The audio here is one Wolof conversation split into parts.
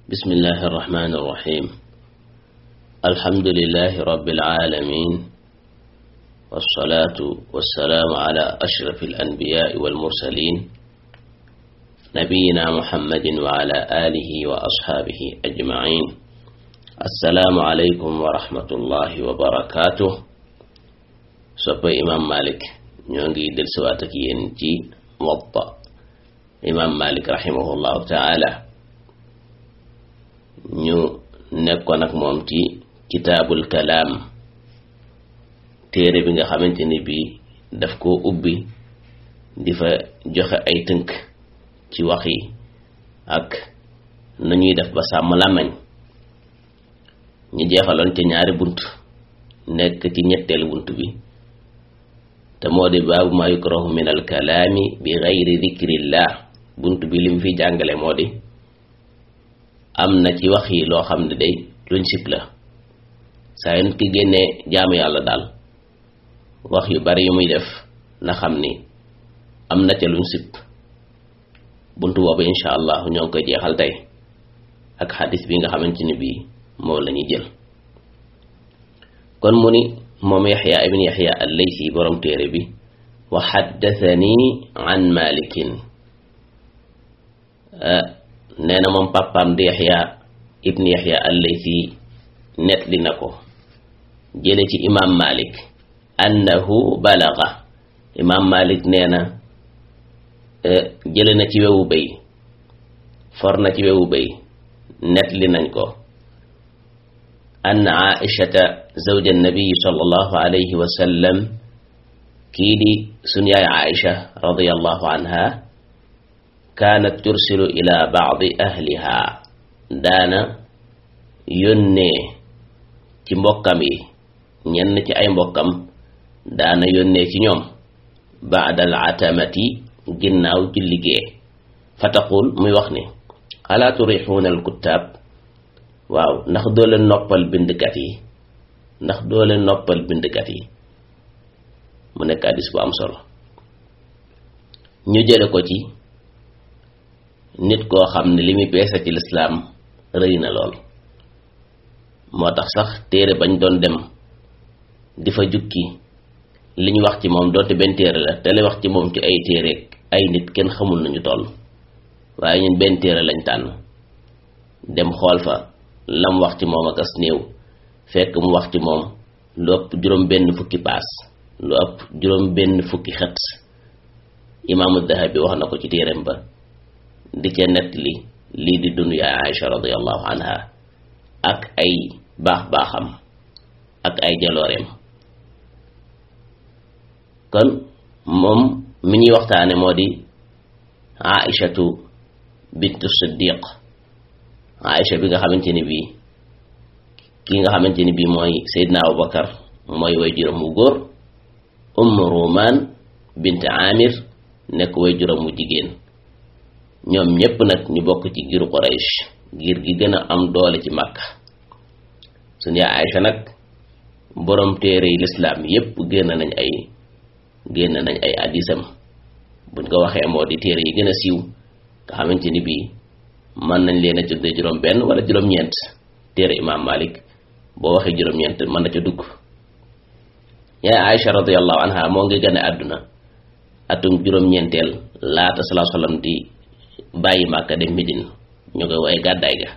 بسم الله الرحمن الرحيم الحمد لله رب العالمين والصلاة والسلام على أشرف الأنبياء والمرسلين نبينا محمد وعلى آله وأصحابه أجمعين السلام عليكم ورحمة الله وبركاته soppe imam malik ñoo ngi del siwaat ak yéen ci Muwatta imam malik rahimahullahu taala ñu nekkoon ak moom ci kitaabul kalaam téere bi nga xamante ni bii daf koo ubbi di fa joxe ay tënk ci wax yi ak nañuy def ba sàmm làmmañ ñu jeexaloon ca ñaari bunt nekk ci ñetteelu bunt bi te moo di baabu ma yukrahu min al kalaami bi gayri dikrillah bunt bi lim fi jàngale moo di am na ci wax yi loo xam ne day luñ sib la saa yu nit ki génnee jaamu yàlla daal wax yu bari yu muy def na xam ni am na ca luñ sib bunt boobu insha allah ñoo ngi koy jeexal tey ak xadis bi nga xamante ni bii moom la ñuy jël kon mu ni moom yaxya ibn yaxya al-laysi borom téere bi wa xaddathani an malikin nee na moom papaam di yaxya ibn yaxya al-laysi net li na ko jële ci imam malik annahu balaga imam malik nee na jële na ci wewu béy for na ci wewu béy net li nañ ko أن عائشة زوج النبي صلى الله عليه وسلم كيدي سنيا عائشة رضي الله عنها كانت ترسل إلى بعض أهلها دانا يني ci mbokkam yi ñenn ci ay mbokkam daana yónnee ci ñoom baadal atamati ginnaaw ci liggéey fa taqul muy wax ni alaa turixuuna alkuttaab waaw ndax doo leen noppal bindkat yi ndax doo leen noppal bindkat yi mu nekk hadiis bu am solo ñu jële ko ci nit koo xam ne li muy peese ci lislaam rëy na lool moo tax sax téere bañ doon dem di fa jukki li ñu wax ci moom doonte benn téere la te li wax ci moom ci ay téere ay nit kenn xamul nañu toll waaye ñun benn téere lañ tànn dem xool fa lam wax ci moom ak as néew fekk mu wax ci moom lu ëpp juróom benn fukki paas lu ëpp juróom benn fukki xët imaamu dahabi wax na ko ci téereem ba di ca nett li lii di dund yaay Aïcha radiallahu anha ak ay baax baaxam ak ay jalooreem kon moom mi ñuy waxtaane moo di Aïchatu bintu Siddiq Aïcha bi nga xamante ni bii ki nga xamante ni bii mooy Seydina Abubakar mooy way juróom mu góor Umm Rumaan bint Amir nekk way juróom mu jigéen ñoom ñépp nag ñu bokk ci giru Quraysh ngir gi gën a am doole ci Makka suñu yaay Aïcha nag boroom téere yi lislaam yépp génn nañ ay génn nañ ay addisam buñ ko waxee moo di téere yi gën a siiw nga xamante ni bii mën nañ leen a tuddee juróom benn wala juróom-ñeent téere imaam Malik boo waxee juróom-ñeent mën na ca dugg yaay Aïcha radiyallahu anha moo ngi gane àdduna atum juróom-ñeenteel laata salaa sallam di bàyyi Màkka dem Medine ñu koy waaye gàddaay ga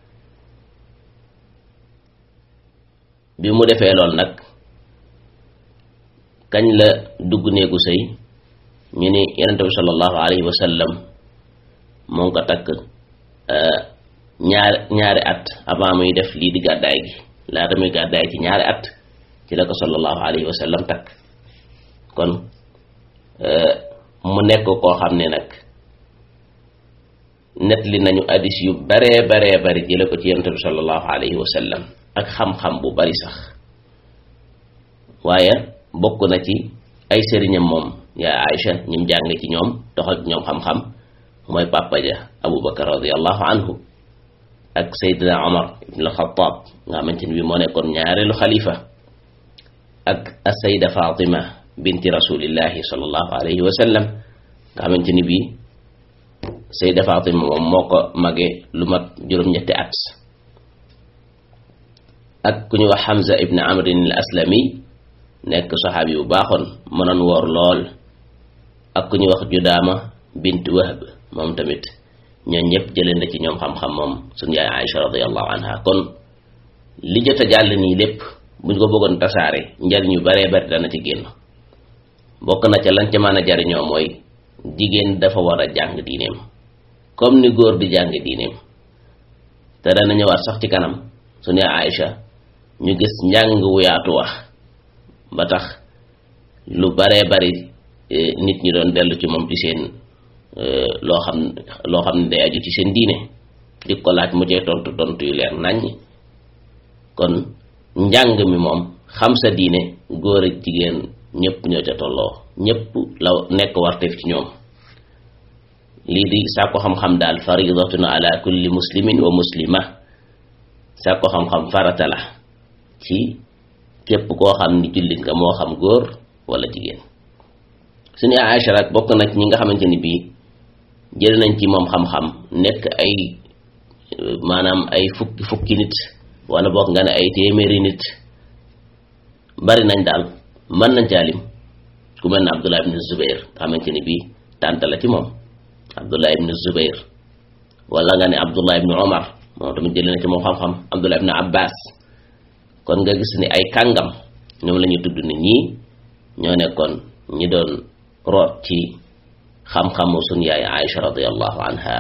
bi mu defee lool nag kañ la dugg néegu sëy ñu ni yonente bi sallallahu alayhi wa sallam moo ngi ko takk ñaari ñaari at avant muy def lii di gàddaay gi laata muy gàddaay ci ñaari at ci la ko sallallahu alayhi wa sallam takk kon mu nekk koo xam ne nag net li nañu addis yu baree baree bari jële ko ci yonent bi sallallahu alayhi wa sallam ak xam-xam bu bari sax waaye bokk na ci ay sëriñam moom yaa Aïcha ñim jàng ci ñoom dox ak ñoom xam-xam mooy papa ja Abu Bakar radiallahu anhu ak Seydina Omar ibn al-Khattab nga xamante ni bi moo nekkoon ñaareelu xalifa ak as-Sayda Fatima binti rasulillahi sallallahu alayhi wa sallam nga xamante ni bii Sayda Fatima moom moo ko mage lu mat juróom-ñetti at ak ku ñu wax Hamza ibn Amrin al Aslami nekk saxaabi bu baaxoon mënoon woor lool ak ku ñu wax Judaama bint Wahb moom tamit ñoo ñëpp jëlee na ci ñoom xam-xam moom suñu yaay Aïcha radiyallahu anha kon li jot a jàll nii lépp buñ ko bëggoon tasaare njariñ yu baree bari dana ci génn bokk na ca lan ca mën a jariñoo mooy jigéen dafa war a jàng diineem comme ni góor di jàng diineem te dana ñëwaat sax ci kanam su ne Aïcha ñu gis njàng wu yaatu wax ba tax lu baree bari nit ñi doon dellu ci moom ci seen loo xam loo xam ne day aju ci seen diine di ko laaj mu cee tontu tontu yu leer naññ kon njàng mi moom xam sa diine góor ak jigéen ñëpp ñoo ca tolloo ñëpp la nekk warteef ci ñoom lii di sàkko xam-xam daal faridatun ala kulli muslimin wa muslima sàkko xam-xam farata la ci képp koo xam ni jullit nga moo xam góor wala jigéen suñu Aïcha nag bokk na ci ñi nga xamante ni bii jël nañ ci moom xam-xam nekk ay maanaam ay fukki fukki nit wala bokk nga ne ay téeméeri nit bari nañ daal mën nañ caalim ku mel ne Abdullah ibn Zubair xamante ni bii tànt la ci moom Abdullah ibn Zubair wala nga ne Abdullah ibn Omar moom tamit jëlee na ci moom xam-xam Abdullah ibn Abbas kon nga gis ni ay kàngam ñoom la ñu tudd nit ñii ñoo nekkoon ñi doon root ci xam-xamu sun yaay Aïcha radiyallahu anha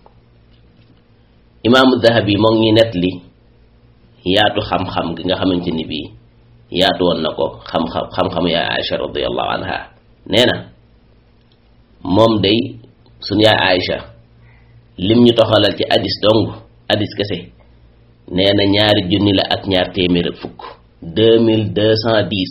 imaamu Dahabi moo ngi net li yaatu xam-xam gi nga xamante ni bii yaatu woon na ko xam-xam xam-xamu yaay Aïcha radiyallahu anha nee na moom day sun yaay Aïcha lim ñu toxalal ci addis dong addis kese nee na ñaari junni la ak ñaar téeméer ak fukk deux mille deux cent dix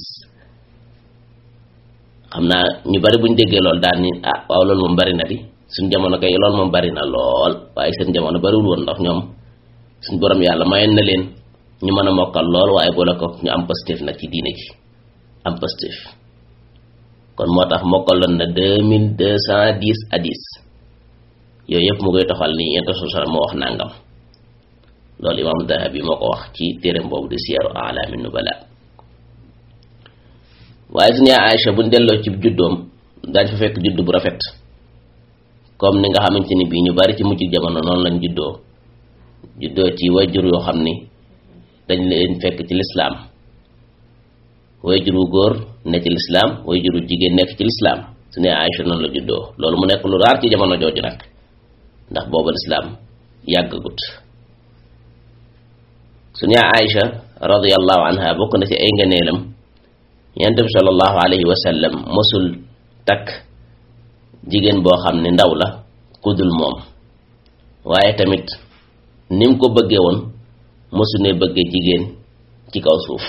xam naa ñu bari buñ déggee loolu daal ni ah waaw loolu moom bari na di suñ jamono kay loolu moom bari na lool waaye seen jamono bariwul woon ndax ñoom suñ borom yàlla mayoon na leen ñu mën a mokkal lool waaye boole ko ñu am positif nag ci diine ji am positif kon moo tax mokkaloon na deux mille deux cent dix hadis yooyu yëpp mu koy toxal ni yent sosal moo wax nangam loolu imam Dahabi moo ko wax ci téereem boobu di siyaru alaami nubala waaye suñu yaay Aïcha buñ delloo ci juddoom dañ fa fekk judd bu rafet comme ni nga xamante ni bii ñu bari ci mujj jamono noonu lañ juddoo juddoo ci wayjur yoo xam ni dañ leen fekk ci lislaam wayjur wu góor ne ci lislaam wayjur wu jigéen nekk ci lislaam suñu yaay Aïcha noonu la juddoo loolu mu nekk lu raar ci jamono jooju nag ndax booba lislaam yàggagut suñu yaay Aïcha radiyallahu anha bokk na ci ay ngëneelam yonent bi sallallahu alayhi wa sallam mosul takk jigéen boo xam ne ndaw la kudul moom waaye tamit ni mu ko bëggee woon mosu ne bëggee jigéen ci kaw suuf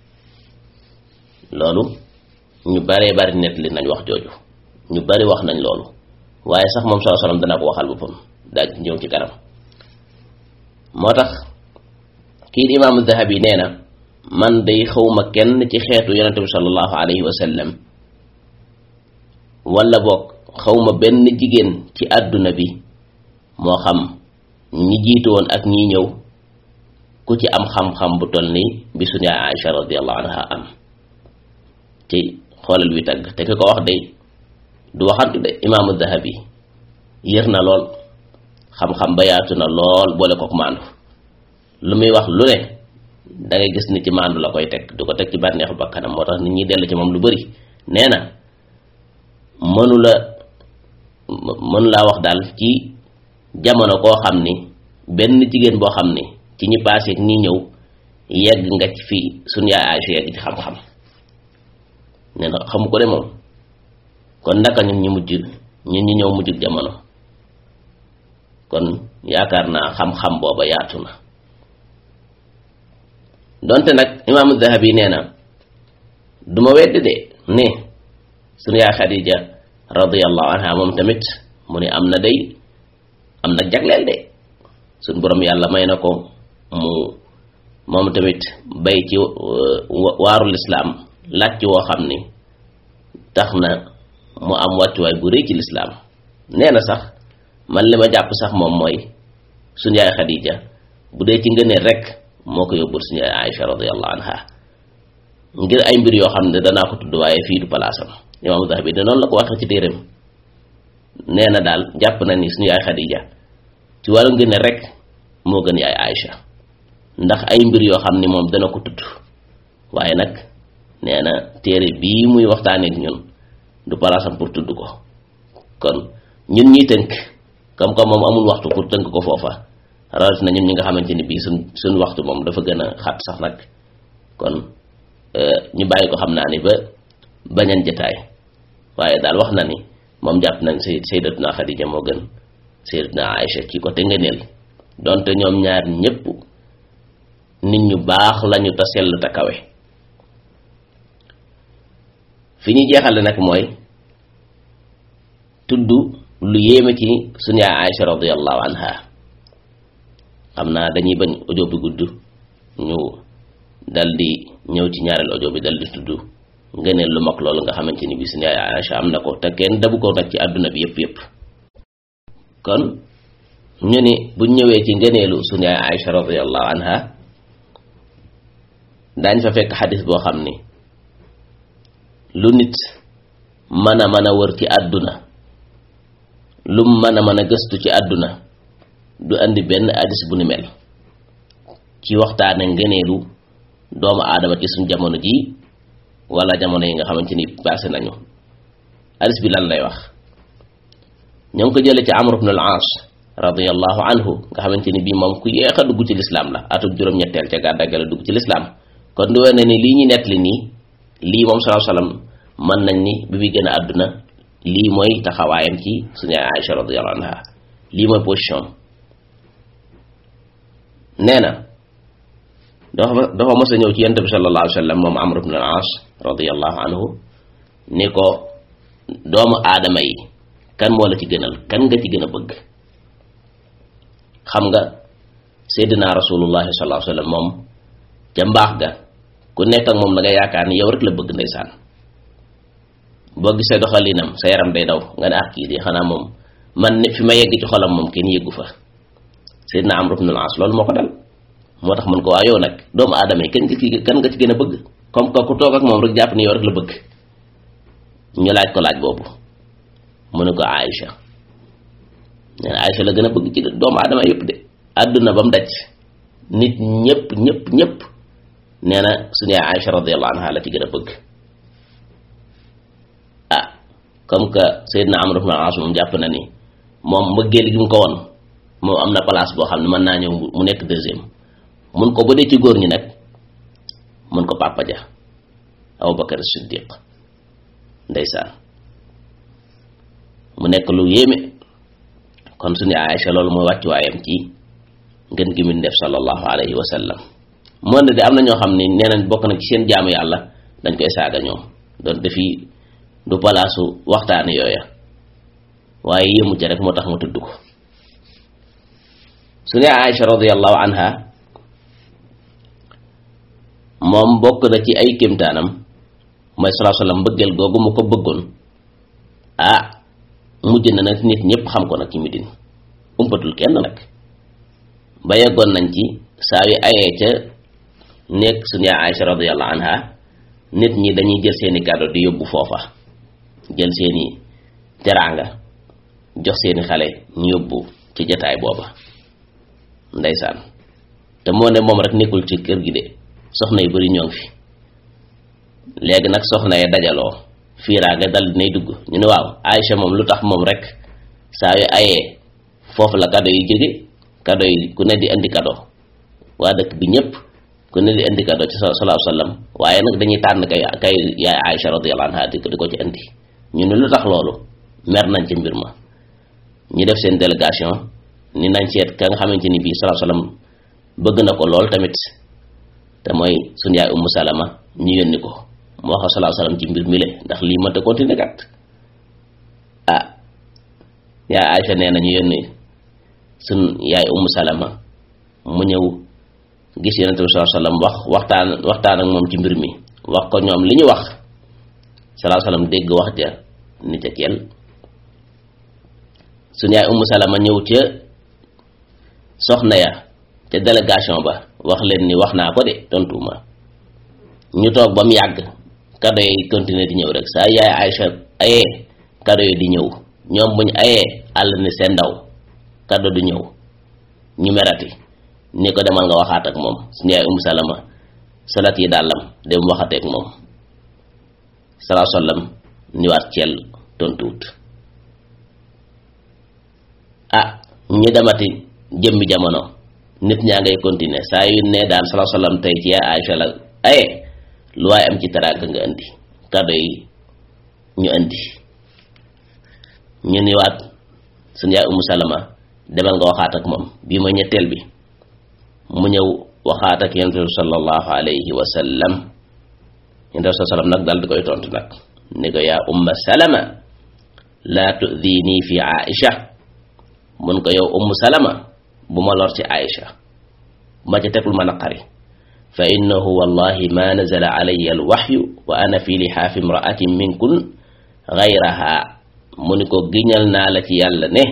loolu ñu baree bari nett li nañ wax jooju ñu bari wax nañ loolu waaye sax moom sallallahu alayhi wa sallam dana ko waxal boppam daaj ñëw ci kanam moo tax kii di imaamu Dahabi nee na man day xawma kenn ci xeetu yonente bi sallallahu alayhi wa sallam wala boog xawma benn jigéen ci àdduna bi moo xam ñi jiitu woon ak ñi ñëw ku ci am xam-xam bu toll ni bi suñu yaay Aïcha radiyallahu anha am ci xoolal wi tagg te ki ko wax day du waxantu de imaamu Dahabi yër na lool xam-xam ba yaatu na lool boole kook maandu lu muy wax lu ne da ngay gis ni ci maandu la koy teg du ko teg ci bànneexu bakkanam moo tax nit ñi dellu ci moom lu bari nee na mënu la mënu laa wax daal ci jamono koo xam ni benn jigéen boo xam ni ci ñi paase ak ñi ñëw yegg nga ci fii suñu yaay Aïcha yegg ci xam-xam nee na xamu ko de moom kon naka ñun ñu mujj ñun ñi ñëw mujjug jamono kon yaakaar naa xam-xam booba yaatu na donte nag imaamu Dahabi nee na du ma wedd de ne sunu yaay Xadija radiyallahu anha moom tamit mu ne am na day am na jagleel de suñ borom yàlla may na ko mu moom tamit bay ci waaru lislaam laaj ci woo xam ni tax na mu am wàccuwaay bu rëy ci lislaam nee na sax man li ma jàpp sax moom mooy suñu yaay Xadija bu dee ci ngëneel rek moo ko yóbbul suñu yaay Aïcha radiyallahu anha ngir ay mbir yoo xam ne danaa ko tudd waaye fii du palaasam imaamu Dahabi de noonu la ko waxee ci téeram nee na daal jàpp na ni suñu yaay Xadija ci wàllu ngëneel rek moo gën yaay Aïcha ndax ay mbir yoo xam ni moom dana ko tudd waaye nag nee na téere bii muy waxtaanee ak ñun du palaasam pour tudd ko kon ñun ñuy tënk comme comme moom amul waxtu pour tënk ko foofa rawatina ñun ñi nga xamante ni bii suñ suñ waxtu moom dafa gën a xat sax nag kon ñu bàyyi ko xam naa ni ba bañan jataay waaye daal wax na ni moom jàpp nañ say sayyidatuna Xadija moo gën sayyidatuna Aïcha ci côté ngëneel donte ñoom ñaar ñépp nit ñu baax lañu te sell te kawe fi ñu jeexale nag mooy tudd lu yéeme ci suñu yaay Aïcha radiyallahu anha xam naa dañuy bañ audio bi gudd ñu dal di ñëw ci ñaareel audio bi dal di tudd ngëneel lu mag loolu nga xamante ni bi suñu yaay Aïcha am na ko te kenn dabu ko nag ci àdduna bi yépp yépp kon ñu ni buñ ñëwee ci ngëneelu suñu yaay Aïcha radiyallahu anha daañ fa fekk xadis boo xam ni lu nit mën a mën a wër ci àdduna lu mën a mën a gëstu ci àdduna du andi benn hadis bu ni mel ci waxtaane ngëneelu doomu aadama ci suñ jamono ji wala jamono yi nga xamante ni passé nañu hadis bi lan lay wax ñoo ngi ko jële ci Amr ibn al-As radiyallahu anhu nga xamante ni bii moom ku yéex a dugg ci lislaam la atum juróom-ñetteel ca gàddaa ga la dugg ci lislaam kon du wane ni lii ñu nettali nii lii moom sallallahu alayhi wasallam mën nañ ni bi muy gën a àdduna lii mooy taxawaayam ci suñu Aïcha radiyallahu anha lii mooy position nee na dafa dafa mos a ñëw ci yonent bi sallallahu alayhi wasallam moom Amr ibn al-As radiyallahu anhu ni ko doomu aadama yi kan moo la ci gënal kan nga ci gën a bëgg xam nga seydina rasulullahi sallallahu alayhi wasallam moom ca mbaax ga ku nekk ak moom da nga yaakaar ni yow rek la bëgg ndeysaan boo gisee doxalinam sa yaram day daw nga ne ah kii di xanaa moom man ne fi ma yegg ci xolam moom kenn yeggu fa seydina amr ibn al-as loolu moo ko dal moo tax man ko waa yow nag doomu aadama yi kan nga ci kan nga ci gën a bëgg comme que ku toog ak moom rek jàpp ni yow rek la bëgg ñu laaj ko laaj boobu mu ne ko Aïcha nee na Aïcha la gën a bëgg ci doomu aadama yëpp de àdduna ba mu daj nit ñëpp ñëpp ñëpp nee na suñu yaay Aïcha radiyallahu anha la ci gën a bëgg ah comme que Seydina Amr ibn al-As moom jàpp na ni moom mbëggeel gi mu ko won moom am na place boo xam ne mën naa ñëw mu nekk deuxième mun ko ba dee ci góor ñi nag mun ko Papa Ja Abu Bakar Siddiq ndeysaan mu nekk lu yéeme kon suñu Aïcha loolu mooy wàccuwaayam ci ngën gi mu def sallallahu alayhi wa sallam moo ne de am na ñoo xam ne nee nañ bokk na ci seen jaamu yàlla dañ koy saaga ñoom doon defi du palaasu waxtaane yooya waaye yëmu ca rek moo tax ma tudd ko suñu Aïcha radiyallahu anha moom bokk na ci ay kémtaanam mooy sallallahu alayhi wa sallam bëggeel googu mu ko bëggoon ah mujj na nag nit ñëpp xam ko nag ci Medine umpatul kenn nag ba yeggoon nañ ci saa yu ayee ca nekk suñu yaay Aïcha radiyallahu anha nit ñi dañuy jël seeni cadeau di yóbbu foofa jël seeni teraanga jox seeni xale ñu yóbbu ci jataay booba ndeysaan te moo ne moom rek nekkul ci kër gi de soxna yu bari ñoo ngi fi léegi nag soxna yi dajaloo fiiraanga dal dinay dugg ñu ne waaw Aïcha moom lu tax moom rek saa yu ayee foofu la cadeau yi jóge cadeau yi ku ne di indi cadeau waa dëkk bi ñëpp ku ne di indi cadeau ci sallallahu alayhi wasallam waaye nag dañuy tànn kay kay yaay Aïcha radiyallahu anha di ko di ko ci indi ñu ne lu tax loolu mer nañ ci mbir ma ñu def seen délégation ni nañ seet ka nga xamante ni bii sallallahu alayhi wasallam bëgg na ko lool tamit te mooy suñu yaay Ummu Salama ñu yónni ko moo wax sallallahu alayhi wasallam ci mbir mi le ndax lii mënta continuer kat ah yaay Aïcha nee na ñu yónni suñ yaay Ummu Salama mu ñëw gis yonent bi sallallahu alayhi wasallam wax waxtaan waxtaan ak moom ci mbir mi wax ko ñoom li ñu wax sallallahu alayhi wasallam dégg wax ja ni ca keel suñu yaay Ummu Salama ñëw ca soxna ya ca délégation ba wax leen ni wax naa ko de tontuwuma ñu toog ba mu yàgg kado yi continuer di ñëw rek saa yaay Aïcha ayee kado yi di ñëw ñoom buñ ayee àll ni seen ndaw kado du ñëw ñu merati ni ko demal nga waxaat ak moom suñu yaay Ummu Salama salat yi dàllam dem waxateek moom salaa sallam ni waat cell tontuwut ah ñu demati jëmmi jamono nit ñaa ngay continuer saa yu ne daal salaa sallam tey ci yaay Aïcha la aye lu waaye am ci teraanga nga indi kado yi ñu indi ñu ni waat suñu yaay Ummu Salama demal nga waxaat ak moom bii mooy ñetteel bi mu ñëw waxaat ak yonent bi sallallahu alayhi wa sallam yonent bi sallam nag daal di koy tontu nag ni ko yaa umma salama laa tudini fi aisha mun ko yow ummu salama bu ma lor ci aisha bu ma ca teg lu ma naqari fa innahu wallahi ma nazala alayya alwaxyu wa ana fi lixaafi imraatin minkun gayraha mu ni ko giñal naa la ci yàlla ne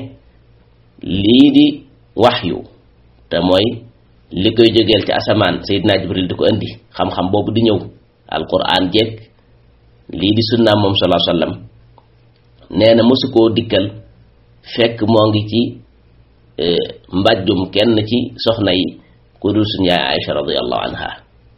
lii di waxyu te mooy li koy jógeel ci asamaan Seydina Jibril di ko indi xam-xam boobu di ñëw alquran jeeg lii di sunnaam moom salaa sallam nee na mosu koo dikkal fekk moo ngi ci mbàjjum kenn ci soxna yi ku dul suñu yaay Aïcha radiallahu anha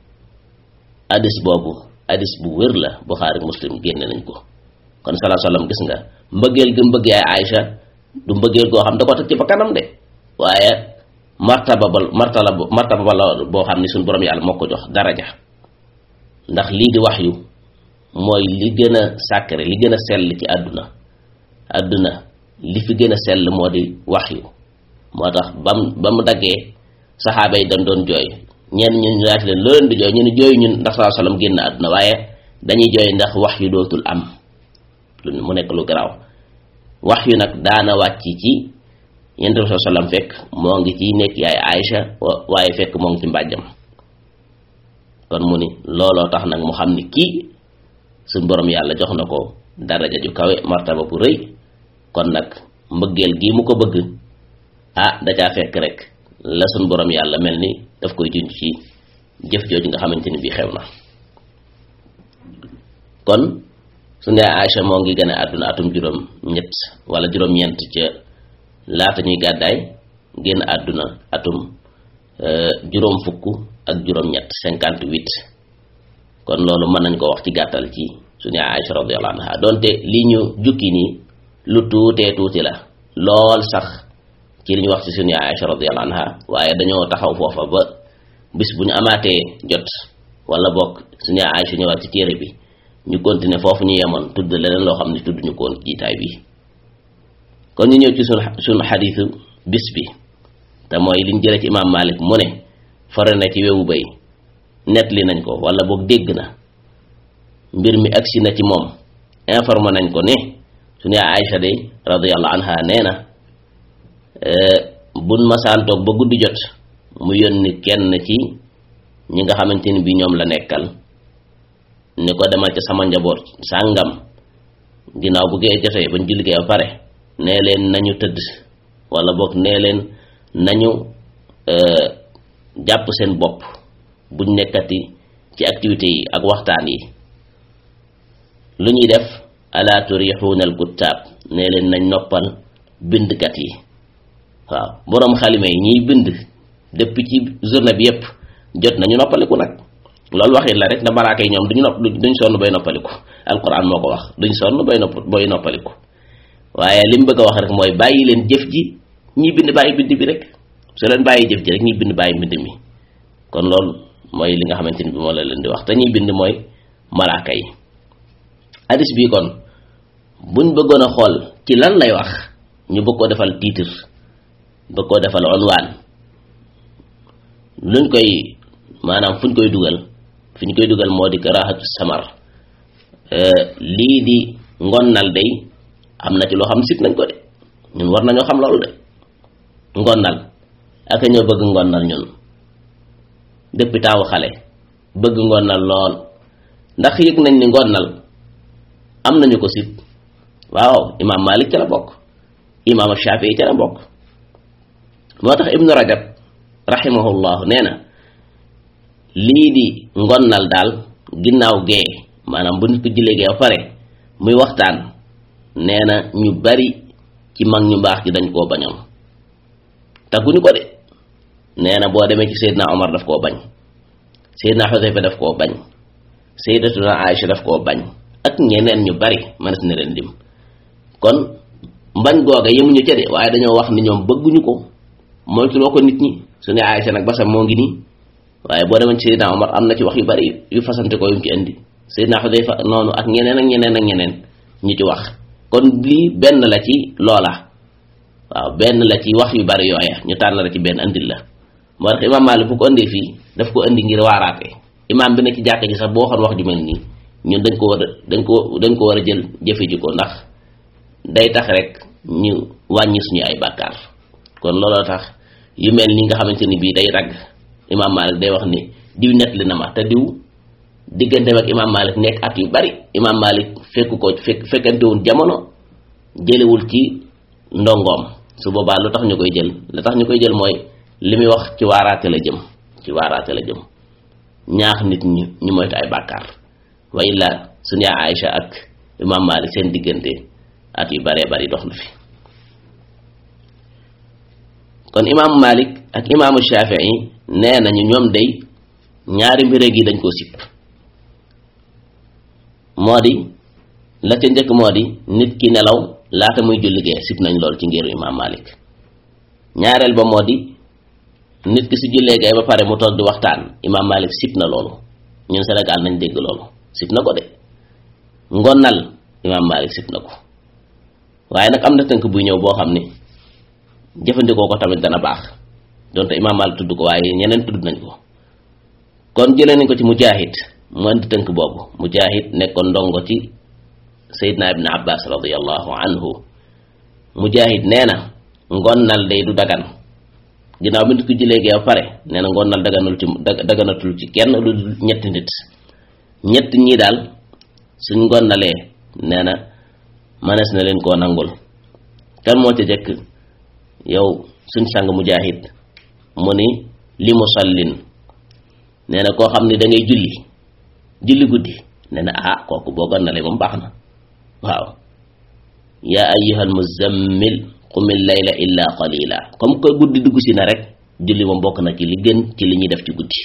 hadis boobu hadis bu wér la Buxaari Muslim génne nañ ko kon salaa sallam gis nga mbëggeel gi mbëgg yaay Aïcha du mbëggeel goo xam da ko teg ci ba kanam de waaye martaba ba martala martaba ba la boo xam ni suñu borom yàlla moo ko jox daraja ndax lii di wax yu mooy li gën a sacré li gën a sell ci àdduna àdduna li fi gën a sell moo di wax yu moo tax bam ba mu daggee saxaaba yi dañ doon jooy ñenn ñun ñu laati leen loo leen di jooy ñu ne jooy ñun ndax salaa sallam génn àdduna waaye dañuy jooy ndax wax yu dootul am lu mu nekk lu garaaw wax yu nag daana wàcc ci yonent bi sallallahu alayhi wasallam fekk moo ngi ci nekk yaay Aïcha waaye fekk moo ngi ci mbàjjam kon mu ni looloo tax nag mu xam ni kii suñ borom yàlla jox na ko daraja ju kawe martaba bu rëy kon nag mbëggeel gii mu ko bëgg ah da caa fekk rek la suñ borom yàlla mel ni daf koy junj ci jëf jooju nga xamante ni bii xew na kon su ne Aïcha moo ngi gën a àdduna atum juróom ñett wala juróom ñeent ca laata ñuy gàddaay génn àdduna atum juróom fukk ak juróom ñett cinquante huit kon loolu mën nañ ko wax ci gàttal ci suñu Aïcha radiyallahu anha donte li ñu jukki nii lu tuutee tuuti la lool sax ci li ñu wax ci suñu Aïcha radiyallahu anha waaye dañoo taxaw foofa ba bis bu ñu amaatee jot wala bokk suñu Aïcha ñëwaat ci téere bi ñu continuer foofu ñu yemoon tudd leneen loo xam ne tudd ñu ko woon jiitaay bi kon ñu ñëw ci sunu sunu xadiisu bis bi te mooy liñ jëlee ci imaam Malik mu ne fare na ci wewu bay net li nañ ko wala boog dégg na mbir mi agsi na ci moom informé nañ ko ne suñu Aïcha de radiyallahu anha nee na buñ masaan toog ba guddi jot mu yónni kenn ci ñi nga xamante ni bi ñoom la nekkal ni ko demal ca sama njaboot sàngam ginnaaw bu gee jotee bañ julli gee ba pare nee leen nañu tëdd wala boog nee leen nañu jàpp seen bopp buñ nekkati ci activités yi ak waxtaan yi lu ñuy def ala turixuuna al kuttaab nee leen nañ noppal bindkat yi waaw boroom xalime yi ñiy bind depuis ci journée bi yépp jot nañu noppaliku nag loolu waxit la rek da malaaka yi ñoom duñu nopp duñ sonn bay noppaliku alquran moo ko wax duñ sonn bay nopp bay noppaliku waaye li mu bëgg a wax rek mooy bàyyi leen jëf ji ñi bind bàyyi bind bi rek su leen bàyyi jëf ji rek ñi bind bàyyi mbind mi kon loolu mooy li nga xamante ni bi moo la leen di wax te ñuy bind mooy malaaka yi hadis bii kon buñ bëggoon a xool ci lan lay wax ñu bëgg koo defal titre bëgg koo defal onwaan luñ koy maanaam fuñ koy dugal fi ñu koy dugal moo di karaahatu samar lii di ngonnal day am na ci loo xam sit nañ ko de ñun war nañoo xam loolu de ngonnal ak ñoo bëgg ngonnal ñun depuis taawu xale bëgg ngonnal lool ndax yëg nañ ni ngonnal am nañu ko sit waaw imaam Malik ca la bokk imaam Shafii ca la bokk moo tax ibnu rajab rahimahullahu nee na lii di ngonnal daal ginnaaw gee maanaam bu nit ko jullee gee ba pare muy waxtaan nee na ñu bari ci mag ñu baax ci dañ koo bañoon tagguñu ko de nee na boo demee ci Seydina Omar daf koo bañ Seydina Xudayfa daf koo bañ Sayyidatuna Aïcha daf koo bañ ak ñeneen ñu bari mënees na leen lim kon mbañ googa yemuñu ca de waaye dañoo wax ni ñoom bëgguñu ko moytuloo ko nit ñi su ne Aïcha nag basam moo ngi nii waaye boo demoon ci Seydina Omar am na ci wax yu bari yu fasante ko yu mu ci indi Seydina Xudayfa noonu ak ñeneen ak ñeneen ak ñeneen ñu ci wax kon lii benn la ci loola waaw benn la ci wax yu bari yooya ñu tànn la ci benn andil la moo tax imaam Maalik bu ko indee fii daf ko indi ngir waaraate imaam bi ne ci jàkk ji sax boo waxoon wax ju mel nii ñun dañ ko war a dañ ko dañ ko war a jël jëfe ji ko ndax day tax rek ñu wàññi suñu ay bàkkaar kon looloo tax yu mel nii nga xamante ni bii day ragg imaam Maalik day wax ni diw nett li na ma te diw digganteem ak imaam Maalik nekk at yu bari imaam Maalik fekk ko fekk fekkantewul jamono jëlewul ci ndongoom su boobaa lu tax ñu koy jël lu tax ñu koy jël mooy li muy wax ci waaraate la jëm ci waaraate la jëm ñaax nit ñi ñu moytu ay bàkkaar wa illa suñu yaa Aïcha ak imaam Maalik seen diggante at yu baree bari dox na fi kon imaamu Maalik ak imaamu Shafii nee nañu ñoom day ñaari mbir gi dañ koo sipp moo di la ca njëkk moo di nit ki nelaw laata muy julli gee sipp nañ lool ci ngiru imaam Maalik ñaareel ba moo di nit ki su jullee gee ba pare mu toog di waxtaan imaam Maalik sipp na loolu ñun Sénégal nañ dégg loolu sipp na ko de ngonnal imaam Maalik sipp na ko waaye nag am na tënk buy ñëw boo xam ni jëfandikoo ko tamit dana baax donte imaam Maalik tudd ko waaye ñeneen tudd nañ ko kon jëlee nañ ko ci Mujaahid mu andi tënk boobu Mujaahid nekkoon ndongo ci Seydina Ibn Abbas radiyallahu anhu Mujaahid nee na ngonnal day du dagan ginnaaw bi nit ko jëlee gee ba pare nee na ngonnal daganul ci daganatul ci kenn lu dul ñetti nit ñett ñii daal suñ ngonnalee nee na mënees na leen koo nangul kan moo ca jëkk yow suñ sang mujaahid mu ni li musallin nee na koo xam ni da ngay julli julli guddi nee na ah kooku boo gonnalee moom baax na waaw yaa ayyuhal muzammil qumil layla illa qalila comme que guddi dugg si na rek julli moom bokk na ci li gën ci li ñuy def ci guddi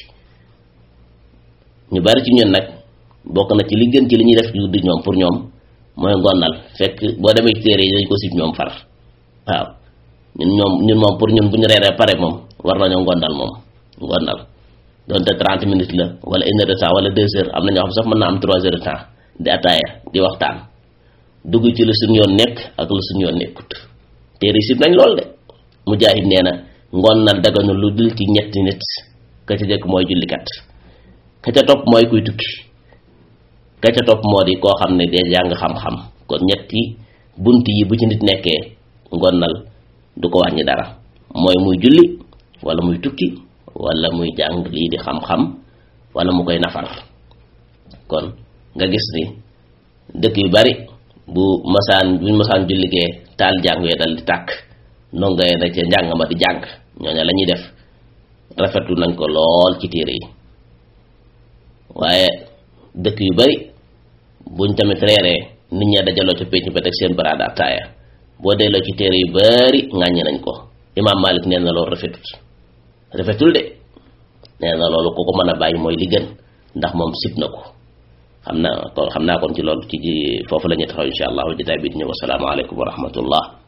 ñu bari ci ñun nag bokk na ci li gën ci li ñuy def ci guddi ñoom pour ñoom mooy ngonnal fekk boo demee ci téere yi dañ ko sib ñoom far waaw ñun ñoom ñun moom pour ñun bu ñu reeree pare moom war nañoo ngonnal moom ngonnal donte trente minutes la wala une heure de temps wala deux heures am na ñoo xam sax mën naa am trois heures de temps di ataaya di waxtaan dugg ci lu suñu yoon nekk ak lu suñu yoon nekkut téere sib nañ lool de mujaahid nee na ngonnal daganu lu dul ci ñetti nit ka ca jëkk mooy jullikat ka ca topp mooy kuy tukki ka ca topp moo di koo xam ne dee jàng xam-xam kon ñetti bunt yi bu ci nit nekkee ngonnal du ko wàññi dara mooy muy julli wala muy tukki wala muy jàng lii di xam-xam wala mu koy nafar kon nga gis ni dëkk yu bari bu masaan buñ masaan julligee taal jàng yee dal di tàkk ndongo yee da ca njàng ma di jàng ñooña la ñuy def rafetlu nañ ko lool ci téere yi waaye dëkk yu bari buñ tamit reeree nit ña dajaloo ca pénc ba teg seen baraada ataaya boo delloo ci téere yu bari ŋàññi nañ ko imaam Malik nee na loolu rafetut rafetul de nee na loolu ku ko mën a bàyyi mooy li gën ndax moom sib na ko xam naa kon xam naa kon ci loolu ci foofu la ñuy taxaw insha allahu jotaay bi di ñëw asalaamaaleykum wa rahmatullah